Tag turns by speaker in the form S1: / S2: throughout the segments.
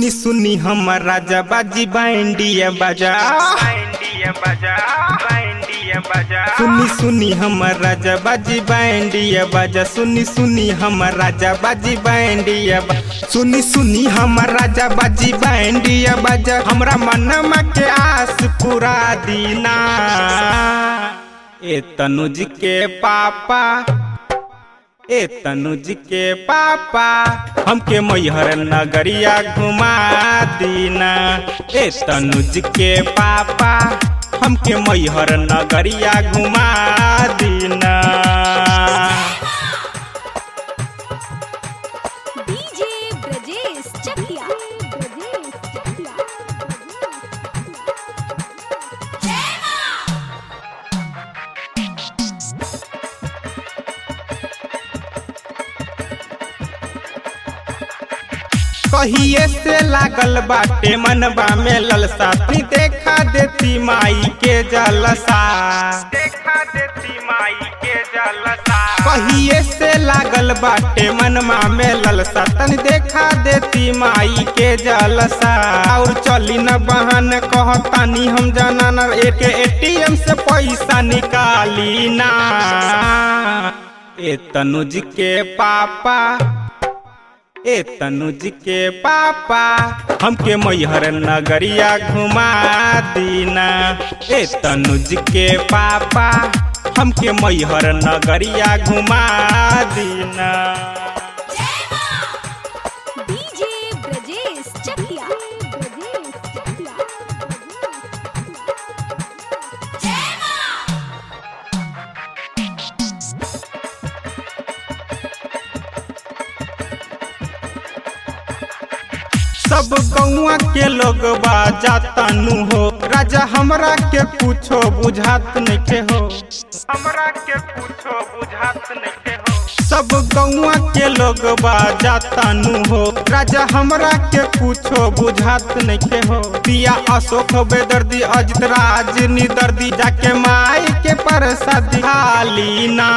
S1: सुनी सुनी हमर राजा बाजी बैंडिया बाजा
S2: बैंडिया बजा बैंडिया बजा
S1: सुनी सुनी हमर राजा बाजी बैंडिया बाजा सुनी सुनी हमर राजा बाजी बैंडिया बा सुनी सुनी हमर राजा बाजी बैंडिया बाजा हमरा मनमा के आस पूरा दीना ए तनुज के पापा ए तनुज के पापा हमके मैहर नगरिया घुमा दीना ए तनुज के पापा हमके मैहर नगरिया घुमा दीना
S3: डीजे ब्रजेश चकिया ब्रजेश चकिया
S1: कहिए से लागल बाटे मनबा में ललसा ती देखा देती माई के जलसा
S2: देखा देती माई के जलसा
S1: कहिए से लागल बाटे मनमा में ललसा तन देखा देती माई के जलसा और चली न बहन कहतानी हम जाना न एक एटीएम से पैसा निकाली ना ए तनुज के पापा ए तनुज के पापा हमके मैहर नगरिया घुमा दीना ए तनुज के पापा हमके मैहर नगरिया घुमा दीना
S3: डीजे ब्रजेश चकिया ब्रजेश चकिया
S1: सब गौआ के लोग जाता नु हो राजा हमरा के कुछो बुझात नहीं हो
S2: हमरा के पूछो बुझात नहीं हो
S1: सब गौआ के लोग जाता नु हो राजा हमरा के कुछो बुझात नहीं हो पिया अशोक बेदर्दी अजित राज निदर्दी जाके माई के प्रसाद खाली ना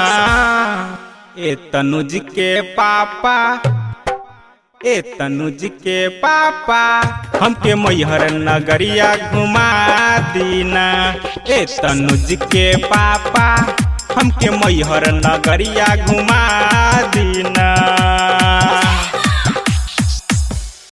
S1: ए तनुज के पापा ए तनुज के पापा हमके मैहर नगरिया घुमा दीना ए तनुज के पापा हमके मैहर नगरिया घुमा दीना